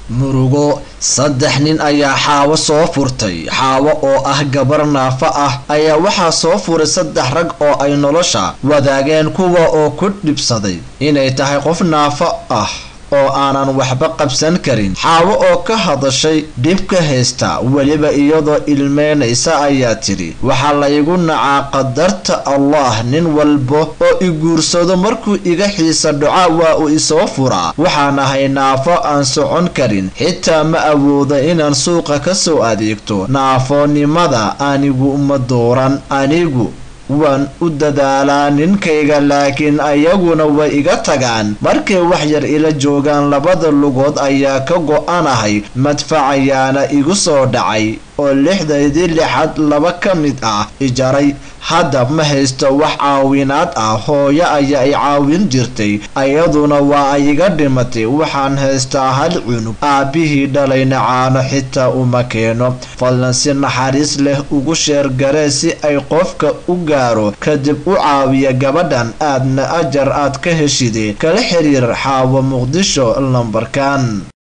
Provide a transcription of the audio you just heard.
murugo saddex nin ayaa xaawo soo furtay xaawo oo ah gabar naafo ah ayaa waxaa soo furay saddex rag oo ay nolosha wadaageen kuwa oo ku dhibsaday inay tahay qof naafo ah oo aanan waxba qabsan karin xaawo oo ka hadashay dhibka haysta weliba iyadoo ilmeynaysa ayaa tidhi waxaa laygu nacaa qadarta allah nin walba oo i guursado markuu iga xiisa dhaca waa uu isoo furaa waxaan ahay naafo aan socon karin xitaa ma awooda inaan suuqa ka soo adeegto naafonimada anigu ma dooran anigu waan u dadaalaa ninkayga laakiin ayaguna way iga tagaan markay wax yar ila joogaan labada lugood ayaa ka go-anahay madfacayaana igu soo dhacay oo lixdaydii lixad laba ka mid ah ijaray hadda ma haysto wax caawinaad ah hooyo ayaa i caawin jirtay ayaduna waa ay iga dhimatay waxaan haystaa hal cunug aabbihii dhalayna caano xitaa uma keeno fadlan si naxariis leh ugu sheergaree si ay qofka u gaaro kadib u caawiya gabadhan aadna ajar aad ka heshide kala xiriir xaawo muqdisho lambarkan